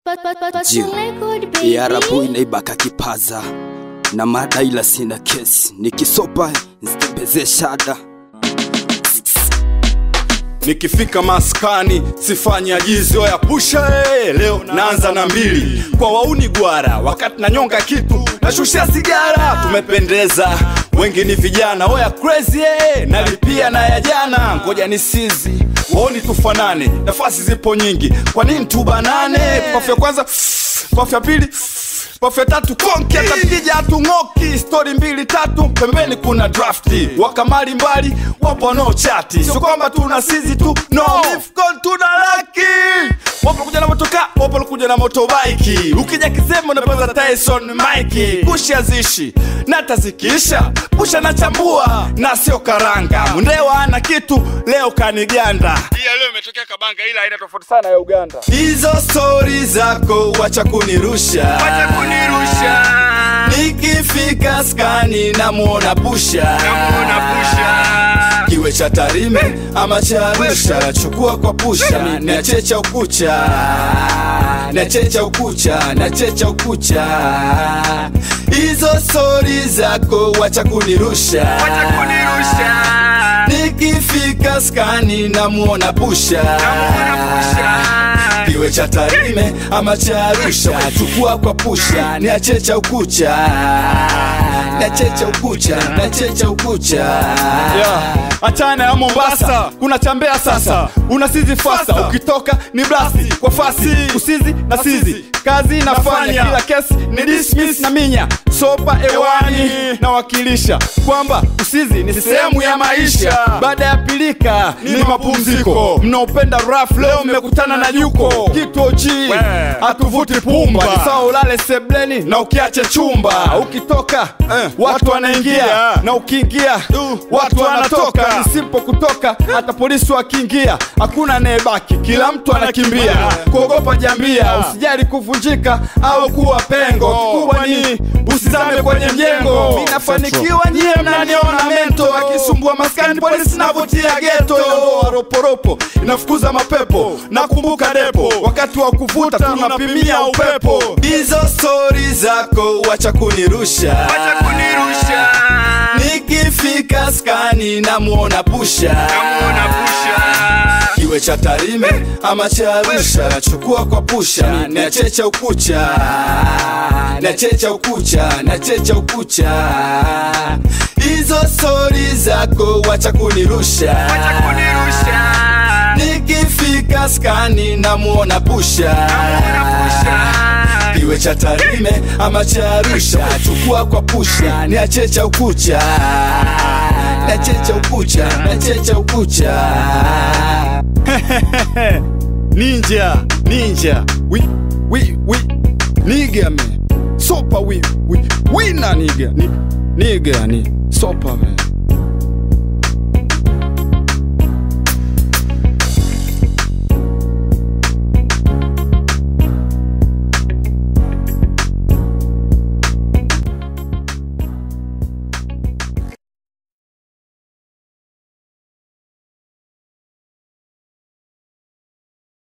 Yarabu inaibaka kipaza na mada ila sina kesi nikisopa nzitembeze shada Nikifika maskani sifanye ajizi oya pusha eh, leo naanza na mbili kwa wauni gwara, wakati nanyonga kitu nashushia sigara. Tumependeza wengi ni vijana oya crazy eh, nalipia na ya jana, ngoja ni sizi waoni tufanane, nafasi zipo nyingi, kwa nini tubanane? Pafu ya kwanza, pafu ya pili pafu ya tatu konki atakija hatung'oki stori mbili tatu pembeni kuna drafti wakamali mbali wapo wanaochati sio kwamba tuna sizi tu no Mifcon tuna laki wapo kuja na motoka wapo kuja na motobaiki ukija kisema unapeza Tyson Mike kusha zishi na tazikisha pusha na chambua na sio karanga mundewa ana kitu leo kaniganda iya leo imetokea kabanga ila aina tofauti sana ya Uganda hizo stori zako wacha kunirusha wacha kunirusha nikifika skani namuona pusha namuona pusha kiwe cha Tarime ama cha Arusha chukua kwa pusha niachecha ukucha niachecha ukucha niachecha ukucha hizo stori zako wacha kunirusha wacha kunirusha nikifika skani namuona pusha namuona pusha kiwe cha Tarime ama cha Arusha chukua kwa pusha niachecha ukucha niachecha ukucha niachecha ukucha yeah. Achana ya Mombasa kuna chambea sasa unasizi fasa ukitoka ni blasi kwa fasi usizi na sizi kazi nafanya kila kesi ni dismiss na minya sopa ewani nawakilisha kwamba usizi ni sehemu ya maisha baada ya pilika ni mapumziko mnaopenda raf leo mmekutana na juko kituo chi hatuvuti pumba ni sawa ulale sebleni na ukiache chumba ukitoka watu wanaingia na ukiingia watu wanatoka ni simple kutoka hata polisi wakiingia hakuna anayebaki kila mtu anakimbia kuogopa jambia usijali kuvunjika au kuwa pengo kikubwa ni usizame kwenye mjengo mi nafanikiwa nyie mnaniona mento akisumbua maskani polisi navutia geto Ondoa roporopo inafukuza mapepo nakumbuka depo wakati wa kuvuta tunapimia upepo hizo stori zako wacha kunirusha wacha kunirusha nikifika skani namuona pusha namuona pusha kiwe cha Tarime ama cha Arusha chukua kwa pusha niachecha ukucha niachecha ukucha niachecha ukucha hizo stori zako wacha kunirusha wacha kunirusha nikifika skani namuona pusha namuona pusha kiwe cha Tarime ama cha Arusha chukua kwa pusha niachecha ukucha niachecha ukucha niachecha ukucha ninja ninja we we we nigga man sopa we we we na nigga ni nigga ni sopa man